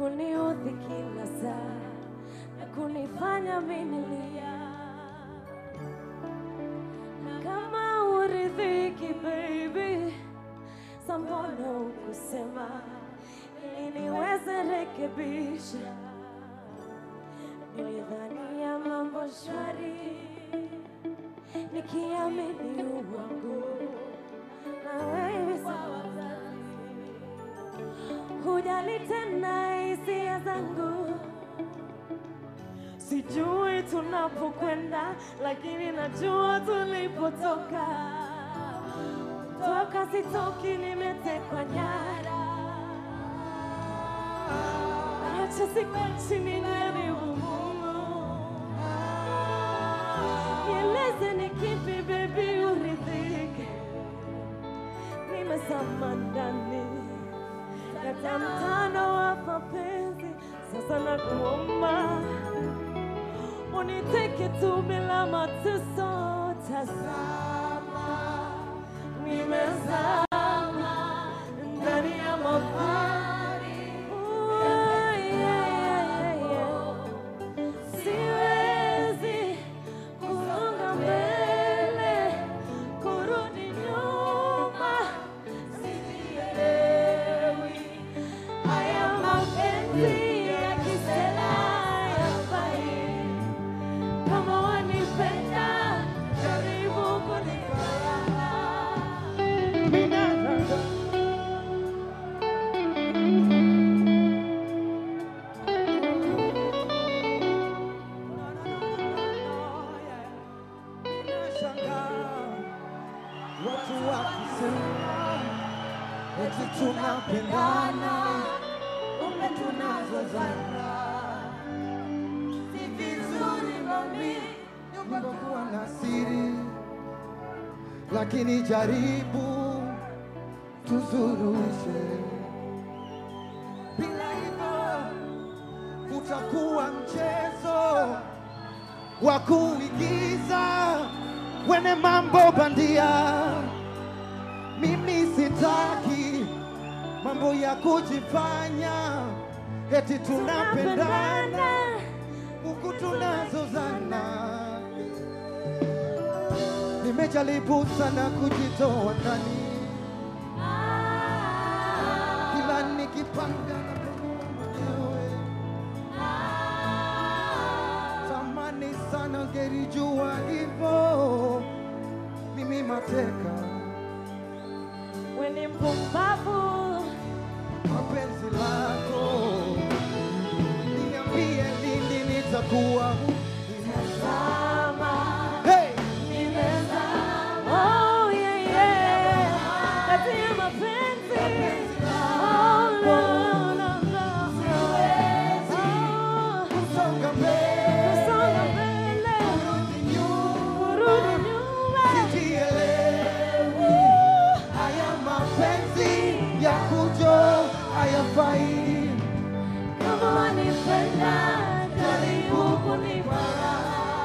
kuniudhi kila saa na kunifanya minilia. Kama uridhiki baby, sambona ukusema ili niweze rekebisha. Nilidhania mambo shwari, nikiamini uwangu na wewe sawa hujali tena hisia zangu. Sijui tunapokwenda, lakini najua tulipotoka. Toka sitoki, nimetekwa nyara. Acha sikuachi nijaribu Mungu, nieleze ni kipi baby uridhike. Nimezama ndani kata mtano wa mapenzi, sasa nakuomba uniteke tu bila mateso. Tazama, nimezama ndani ya mapenzi. Oh, yeah, yeah, yeah. Siwezi kusonga mbele, kurudi nyuma, sijielewi. Haya mapenzi ya kisela hayafai. Kama wanipenda, jaribu kunipenda. Nashangaa watu wakisema eti tunapendana, kumbe tunazozana. Si vizuri mami, nyumba kuwa na siri, lakini jaribu tuzuruishe, bila hivyo utakuwa mchezo wa kuigiza wene mambo bandia. Mimi sitaki mambo ya kujifanya eti tunapendana huku tunazozana. Nimejaribu sana kujitoa ndani, kila nikipanga na mwenyewe tamani sana ngelijua hivyo, mimi mateka We ni mpumbavu, mapenzi lako, niambie lini nitakuwa huru. zama Hey! Oh, yeah, yeah. Kati ya mapenzi. Oh, no, no, no. Oh, Kusonga mbele, kusonga mbele, kurudi nyuma, kurudi nyuma. sijielewi. Haya mapenzi ya kujo hayafai. Kama wanipenda, jaribu kunipenda.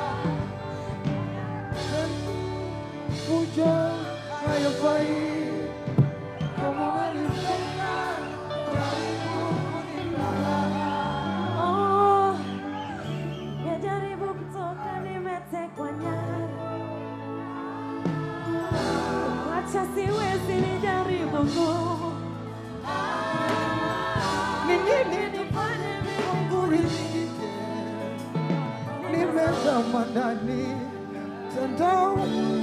Kujo hayafai. Kama wanipenda, jaribu kunipenda. Oh, nimejaribu kutoka, nimetekwa nyara. Wacha siwezi, nijaribu nguvu. Ni nini Nifanye vile kuridhike? Nimezama ndani mtandao